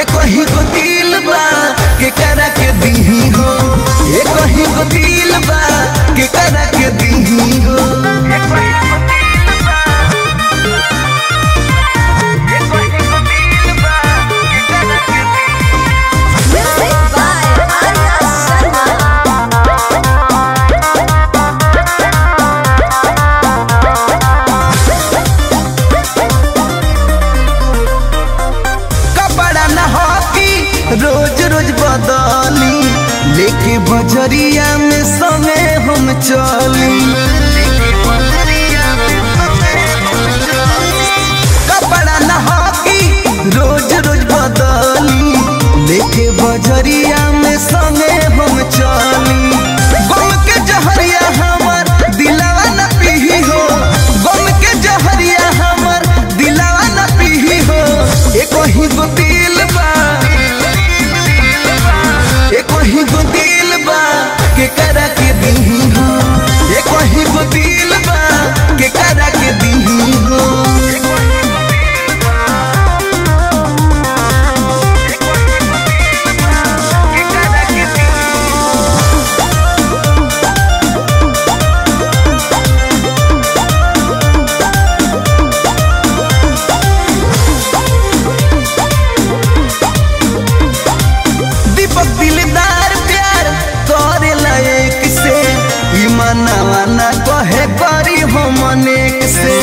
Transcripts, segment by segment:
एक ही गो दिल बा के करा के दीही हो एक ही गो दिल बा के करा के दीही हो Music by Arya Sharma. कपड़ा न हकी रोज रोज बदली लेके बजरिया में समय हम चली कपड़ा न हकी रोज रोज बदली लेके बजरिया में समय हम चली गम के जहरिया हमर दिलावा न पीही हो गम के जहरिया हमर दिलावा न पीही हो एक ही गो दिल बा एक ही गो दिल बा के करा के दीही हो एक ही गो दिल बा के करा के दीही हो दीपक दिलदार प्यार करे लायक से ई मनावा ना कहे करी हम अनेक से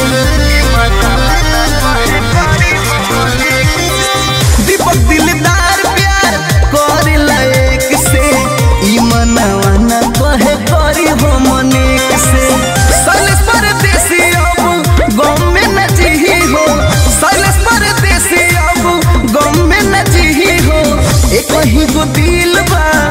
दीपक दिलदार प्यार करे लायक से ई मनावा ना कहे करी हम अनेक से सैलेश परदेसी अब गम में न जीही हो सैलेश परदेसी अब गम में न जीही हो एक ही गो दिल बा